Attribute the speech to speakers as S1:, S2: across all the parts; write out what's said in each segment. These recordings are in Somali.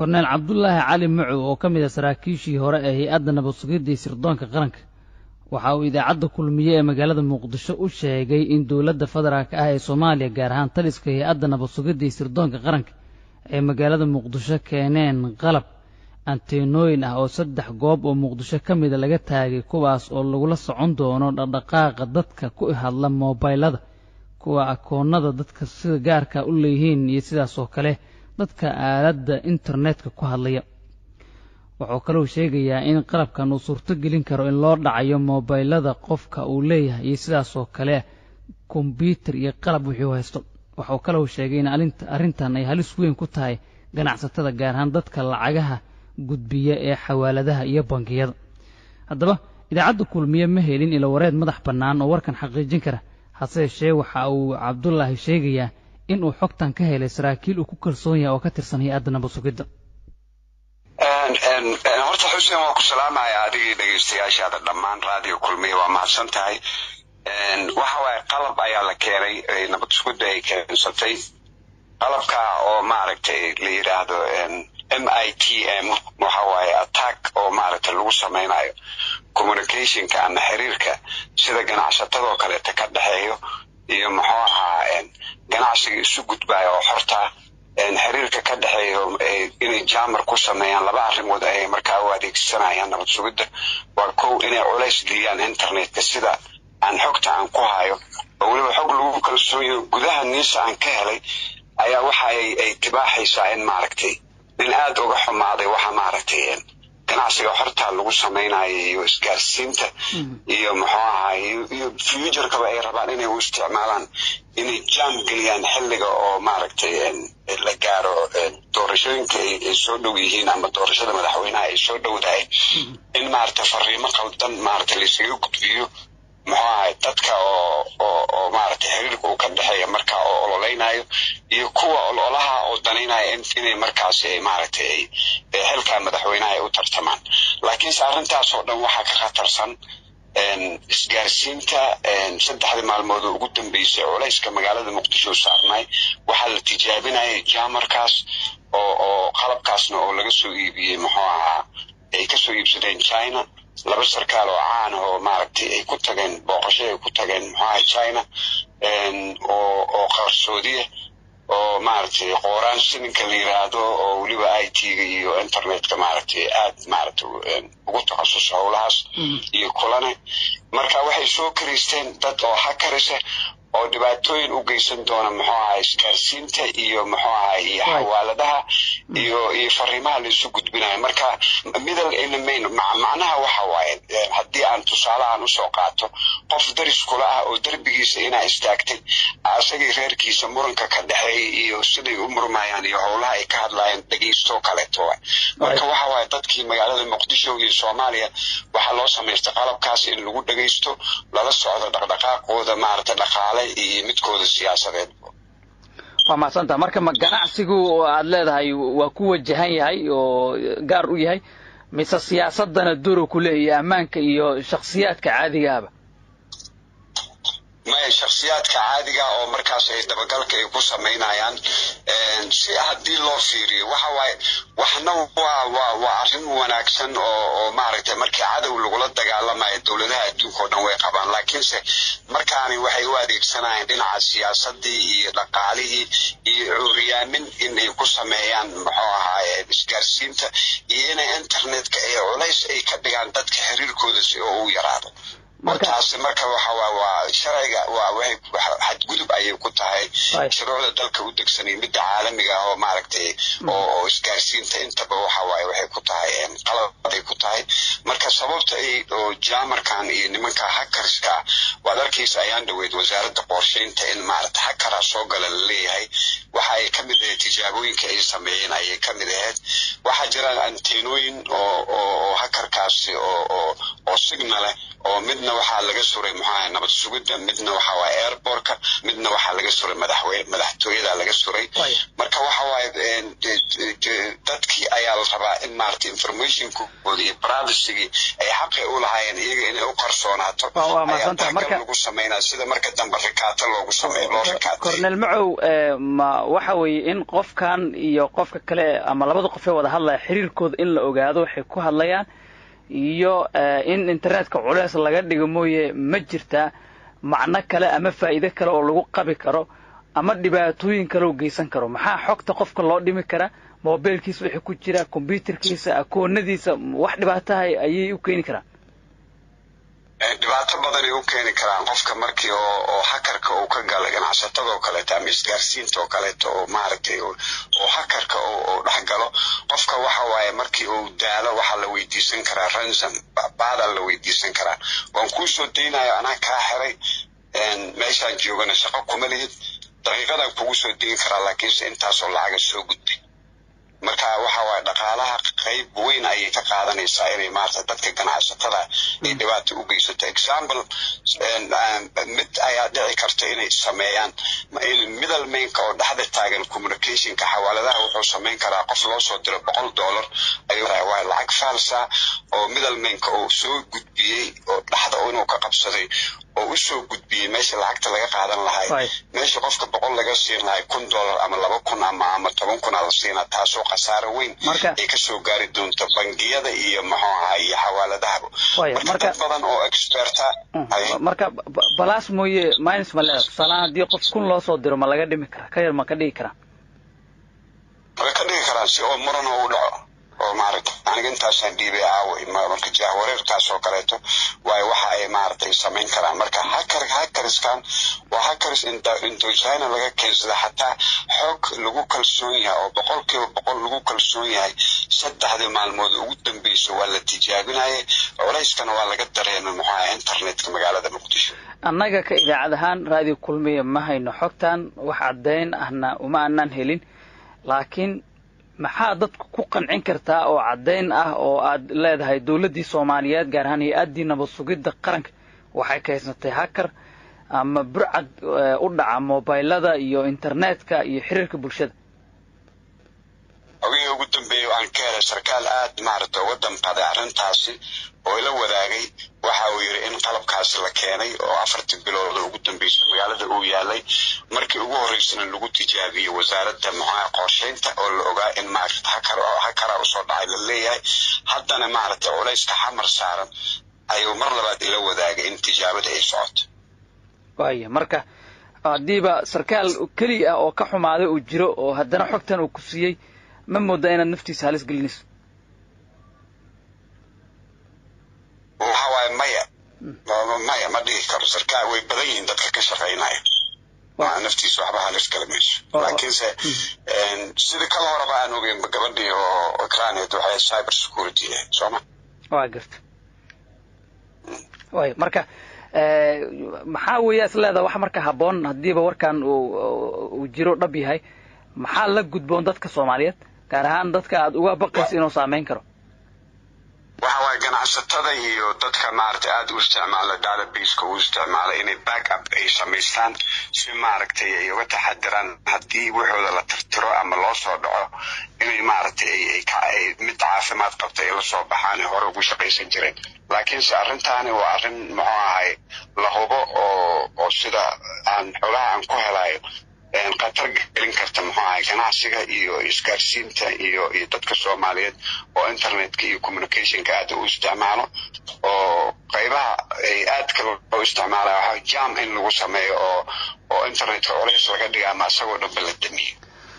S1: korneel cabdulaahi cali macow oo ka mid a saraakiishii hore ee hay-adda nabad sugidda iyo sirdoonka qaranka waxa uu idaacadda kulmiye ee magaalada muqdisho u sheegay in dowladda federaalka ah ee soomaaliya gaar ahaan taliska hay-adda nabad sugidda iyo sirdoonka qaranka ay magaalada muqdisho keeneen qalab anteenooyin ah oo saddex goob oo muqdisho ka mida laga taagay kuwaas oo lagula socon doono dhaqdhaqaaqa dadka ku hadla moobaylada kuwa akoonnada dadka sida gaarka u leeyihiin iyo sidaas oo kale dadka aaladda internetka ku hadlaya wuxuu kalou sheegayaa in qalabkan uu suurto gelin karo in loo dhacayo moobaylada qofka uu leeyahay iyo sidaas oo kale kombyuutar iyo qalab wuxuu haysto waxuu kalou sheegay in arrintan ay halis weyn ku tahay ganacsatada gaar ahaan dadka lacagaha gudbiya ee xawaaladaha iyo bangiyada haddaba idaacadda kulmiye ma helin ilo wareed madax bannaan oo warkan xaqiijin kara hase yeeshee waxa uu cabdulaahi sheegayaa in uu xogtan ka helay saraakiil uu ku kalsoon yahay oo ka tirsan hay-adda nabad sugidda
S2: horta xuseen waa ku salaamaya adigii dhegaystayaashaada dhammaan raadiyo kulmiye waa mahadsan tahay waxa waaye qalab ayaa la keenay nabad sugidda ay keensatay qalabka oo maaragtay la yidhaahdo m i t m waxa waaye attack oo maaragtay lagu samaynayo communicationka ama xiriirka sida ganacsatadoo kaleeta ka dhexeeyo iyo muxuu ahaa ganacsiga isu gudbaya oo xorta xiriirka ka dhexeeyo inay jamar ku sameeyaan laba arrimood ayay markaa u adeegsanayaan nabad sugidda waa kow inay culays geliyaan internetka sida aan xogta aan ku hayo oo weliba xog lagu kalsoonyaho gudaha niisa aan ka helay ayaa waxa ay tibaaxaysaa in maaragtay nin aad uga xumaaday waxa maaragtay ganacsiga horta lagu samaynayo iyo isgaarsiinta iyo muxuu ahaa iyo futurkaba ay rabaan inay u isticmaalaan inay jam geliyaan xilliga oo maaragtay la gaaro doorashooyinka ay soo dhow yihiin ama doorashada madaxweynaha ay soo dhowdahay in maaragtay fariimo qaldan maaragtay laysaga gudbiyo muxuu ahay dadka oo oo oo maaragtay xiriirka uu ka dhexeeya marka oo ololeynayo iyo kuwa ololaha oo danaynaya inay markaasi ay maaragtay ay xilka madaxweynaha ay u tartamaan laakiinse arrintaas oo dhan waxaa ka khatarsan isgaarsiinta saddexdii maalmood oo ugu dambeysay culayska magaalada muqdisho saarnay waxaa la tijaabinayay jamarkaas oo oo qalabkaasna oo laga soo iibiyey muxuu ahaa ay kasoo iibsadeen china laba sarkaal oo caan ah oo maaragtay ay ku tageen booqasho ay ku tageen muxuaha china oo oo qarsoodiya oo maaragtay qooraan sininka la yiraahdo oo weliba i t-ga iyo internetka maaragtay aad maaragtay ugu takhasusay howlahaas iyo kulane marka waxay soo karaysteen dad oo hakarisa oo dhibaatooyin u geysan doona muxuu ahaa isgaarsiinta iyo muxuu ahaa iyo xawaaladaha iyo iyo fariimaha laisu gudbinayo marka middle element macnaha waxa waaye haddii aan tusaalahan usoo qaato qof daris kula ah oo derbigiisa inaa istaagtay asagii reerkiisa muranka ka dhexeeyay iyo siday u murmayaan iyo howlaha ay ka hadlayaan dhegeysto kaleeto waay marka waxa waaye dadkii magaalada muqdisho iyo soomaaliya waxaa loo samaystay qalabkaas in lagu dhegeysto lala socdo dhaqdhaqaaqooda maaragta dhaqaale iyo midkooda siyaasadeed
S1: waa mahadsantaha marka ma ganacsigu aad leedahay waa ku wajahan yahay oo gaar u yahay mise siyaasadana duro ku leeyahay ammaanka iyo shakhsiyaadka caadiga ahba
S2: maya shakhsiyaadka caadiga oo markaas ay dabagalka ay ku samaynayaan si haddii loo fiiriyo waxa waaye waxna waa waa waa arrin wanaagsan oo oo maaragtay markii cadow lagula dagaalamayo dowladaha adduunka oo dhan way qabaan laakiinse markaani waxay u adeegsanayaan dhinaca siyaasadii iyo dhaqaalihii iyo cuuriyaamin in ay ku sameeyaan muxuu ahaaye isgaarsiinta iyo inay internetka ee culays ay ka dhigaan dadka xiriirkooda si oo u yaraado markaasi marka waxa waa waa sharciga waa waxay xadgudub ayay ku tahay shuruucda dalka u degsan iyo midda caalamiga ah oo maaragtay oo isgaarsiinta intaba waxa waaye waxay ku tahay qaladay ku tahay marka sababta ay oo jamarkan iyo nimanka hakarska waad arkaysa ayaan dhaweyd wasaaradda qorsheynta in maaragtay hakara soo gala la leeyahay waxa ay ka mid ahayd tijaabooyinka ay sameeyeen ayay ka mid ahayd waxaa jira anteenooyin oo oo hakarkaasi oo oo oo signale oo midna waxaa laga suray muxuu ahay nabad sugidda midna waxa waaye airportka midna waxaa laga suray madaxweyne madaxtooyada laga suray marka waxa waaye dadkii ayaa la rabaa in maarata informationkooda iyo privacy ay xaqi u lahaayeen iyaga inay u qarsoonaato ayaa daxgal lagu sameynaa sida marka dambe rikaato loogu sameeyo loo rikaatay
S3: cornel macow ma waxa weeye in qofkan iyo qofka kale ama labada qof ee wada hadlaya xiriirkooda in la ogaado waxay ku hadlayaan iyo in internetka culeys laga dhigo mooye ma jirtaa macno kale ama faa'iide kale oo lagu qabi karo ama dhibaatooyin kale oo geysan karo maxaa xogta qofka loo dhimi karaa mobilkiisa wixii ku jira combyuterkiisa akoonadiisa wax dhibaataha ayay u keeni karaan
S2: dhibaato badanay u keeni karaan qofka markii oo oo hakarka uu ka gala ganacsatadoo kaleeto ama isgaarsiinta oo kaleeto oo maaragtay oo hakarka oo dhex galo qofka waxa waaye markii uu daalo waxaa la weydiisan karaa ransom baadaa la weydiisan karaa waan kuu soo daynayo anaa kaa xiray meeshaan joogana shaqo kuma lihid daqiiqadaan kugu soo dayin karaa laakiinse intaasoo lacaga soo gudbay marka waxa waaye dhaqaalaha qayb weyn ayay ka qaadanaysaa inay maarata dadka ganacsatada ay dhibaato u geysato example mid ayaa dhici karta inay sameeyaan middlemainka oo dhexda taagan communicationka xawaaladaha wuxuu samayn karaa qof loo soo diro boqol dollar ayuu waa lacag faalsa oo middlemainka uu soo gudbiyey oo dhexda inuu ka qabsaday oo u soo gudbiyey meesha lacagta laga qaadan lahay meesha qofka boqol laga siin lahay kun dollar ama laba kun ama ama toban kun aa la siinaa taasoo khasaaro weyn ay kasoo gaari doonto bangiyada iyo muxuu ahaa iyo xawaaladahaba marka dad badan oo experta
S3: marka balaas mooye minus ma leeda tusaalahaan haddii qof kun loo soo diro ma laga dhimi karaa ka yar ma ka dhigi karaa
S2: way ka dhigi karaan si oo muran u dhaco oo maaragta aniga intaasaan dhiibay aaway marka jahwareertaas oo kaleeto waayo waxa ay maaragtay samayn karaan marka hakar hakariskan waa hakaris indochina laga keensada xataa xoog lagu kalsoon yahay oo boqolkiiba boqol lagu kalsoon yahay saddexdii maalmood ugu dambeyso waa la tijaabinayay culayskana waa laga dareemay muxuaha internetka magaalada muqdisho
S3: annaga ka idaacad ahaan raadiyo kulmiya ma hayno xogtan wax caddayn ahna uma aanaan helin laakiin maxaa dadku ku qancin kartaa oo caddayn ah oo aad leedahay dowladdii soomaaliyeed gaar ahaan hay-addii nabad sugidda qaranka waxay kaysatay hakar ama burcad u dhaca mobilada iyo internetka iyo xiriirka bulshada
S2: ogihii ugu dambeeyey aan ka helay sarkaal aad maaragta uga damqaday arrintaasi oo ila wadaagay waxa uu yidhi in qalabkaasi la keenay oo afartii bilood ugu dambeysay magaalada uu yaalay markii ugu horreysana lagu tijaabiyey wasaaradda muxuaha qorshaynta oo la ogaa in maaragta hakar hakara usoo dhacay la leeyahay haddana maaragta culayska xamar saaran ayuu mar labaad ila wadaagay in tijaabada ay socoto
S3: waaya marka haddiiba sarkaal keliya ah oo ka xumaaday uu jiro oo haddana xogtan uu ku siiyey ma moodaa inaad naftiisa halis gelinayso
S2: waxa waaye maya maya ma dhihi karo sarkaal way badan yihiin dadka ka shaqaynaya naftiisa waxba halis kala mayso laakiinse sida kala horeba aan ogeyn gabadhii oo ikraaneed waxay cyber security ahayd sooma
S3: waa garta waay marka maxaa weeya is leedaha wax marka habboon haddiiba warkan uu jiro dhab yahay maxaa la gudboon dadka soomaaliyeed gaar ahaan dadka aad uga baqaysa inuu saameyn karo
S2: waxa waaye ganacsatada iyo dadka maaragtay aada u isticmaala databaseka u isticmaala inay backup ay samaystaan si maaragtay ay uga taxadiraan haddii waxooda la tirtiro ama loo soo dhaco inay maaragtay ay mid caafimaad qabta ay la soo baxaan ay hore ugu shaqaysan jireen laakiinse arrintaani waa arrin muxuu ahay la hubo oo oo sida aan xogaha aan ku helayo khatar gelin karta muxuu ahay ganacsiga iyo isgaarsiinta iyo iyo dadka soomaaliyeed oo internetka iyo communicationka aada u isticmaalo oo qaybaha ay aadka loo isticmaalaya waxaa jam in lagu sameeyo oo oo internetka culays laga dhiga ama isagoo dhanba la damiyo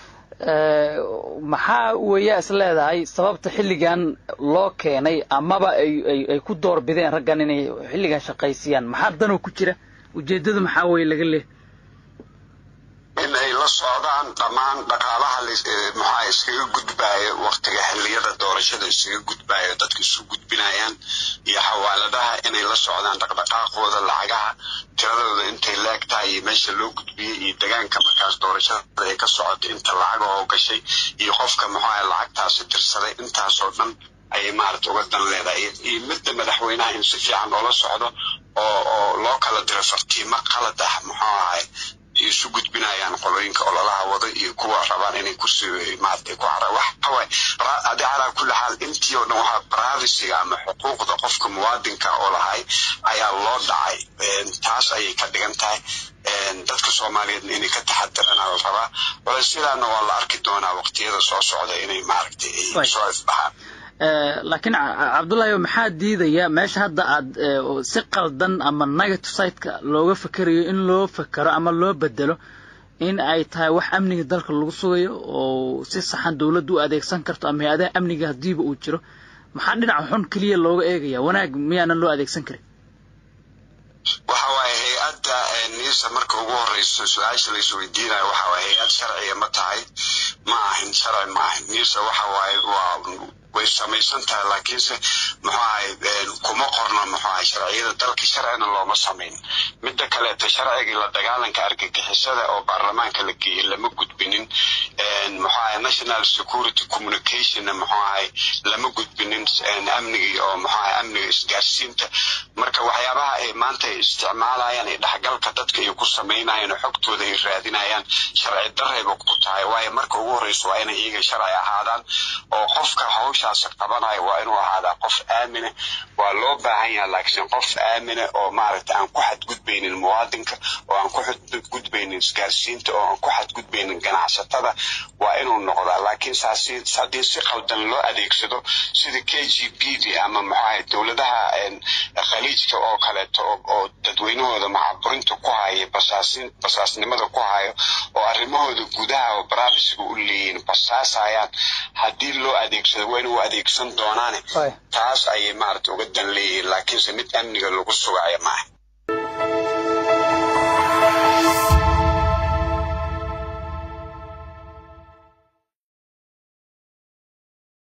S3: maxaa weeyaa is leedahay sababta xilligan loo keenay amaba ay ay ku door bideen raggan inay xilligan shaqaysiiyaan maxaa danoo ku jira ujeeddada maxaa weeye laga leehay
S2: in ay la socdaan dhammaan dhaqaalaha maxaa iskaga gudbaayo waktiga xilliyada doorashada iskaga gudbaayo dadka isu gudbinayaan iyo xawaaladaha inay la socdaan dhaqdhaqaaqooda lacagaha tiradooda intay leeg tahay iyo meesha loo gudbiyey iyo degaanka markaas doorashada ay ka socoto inta lacaga oo gashay iyo qofka maxaa lacagtaasi dirsaday intaasoo dhan ayay maarata uga dan leedahay iyo midda madaxweynaha in si fiican oola socdo oo oo loo kala diro fartiimo qalad ah muxuu ahay isu gudbinayaan qolooyinka ololaha wada iyo kuwa rabaan inay kusii maarata ku cara waxaway adi calaa kulli xaal intii oo dhan waxaa privacyga ama xuquuqda qofka muwaadinka oo lahay ayaa loo dhacay taas ayay ka dhigan tahay dadka soomaaliyeedna inay ka taxadirana la rabaa wala sidaana waa la arki doonaa waqtiyada soo socda inay maaragtay ay soo ifbaxaan
S3: laakiin cabdullaahi maxaa diidaya meesha hadda aad si qaldan ama negative siteka looga fekerayo in loo fekero ama loo bedelo in ay tahay wax amniga dalka lagu sugayo oo si saxan dowladdu u adeegsan karto ama hay-adaha amniga haddiiba uu jiro maxaa dhinaca xun keliya looga eegaya wanaag miyaanan loo adeegsan karin
S2: waxa waaye hay-adda nisa marka ugu horeyso su-aasha la isweydiinayo waxa waaye hay-ad sharciga ma tahay ma ahin sharci ma ahin nisa waxa waaye waa way samaysan tahay laakiinse muxuu ahay kuma qorno muxuu ahay sharciyada dalka sharcina looma samayn midda kaleeto sharcigii la dagaalanka argagixisada oo baarlamaanka la geeyey lama gudbinin muxuu ahay national security communicationna muxuu ahay lama gudbinin amnigii oo muxuu ahay amniga isgaarsiinta marka waxyaabaha ay maanta ay isticmaalayaan ee dhexgalka dadka ay ku samaynayaan oo xogtooda ay raadinayaan sharci darayba ku tahay waayo marka ugu horeyso waa inay iyaga sharci ahaadaan oo qofka hawshaasi qabanayo waa inuu ahaadaa qof aamina waa loo baahan yaha laakiin qof aamina oo maaragta aan ku xadgudbaynin muwaadinka oo aan ku xadgudbaynin isgaarsiinta oo aan ku xadgudbaynin ganacsatada waa inuu noqdaa laakiin saasi haddii si qaldan loo adeegsado sida k g b d ama maxaahay dowladaha khaliijka oo kaleeto oo dadweynahooda macaburinta ku haya basaasin basaasnimada ku hayo oo arrimahooda gudaha oo barabisiga u leeyihin basaasayaan haddii loo adeegsado waa inuu adeegsan doonaane taas ayay maarata uga dan leeyihiin laakiinse mid amniga lagu sugaaya maaha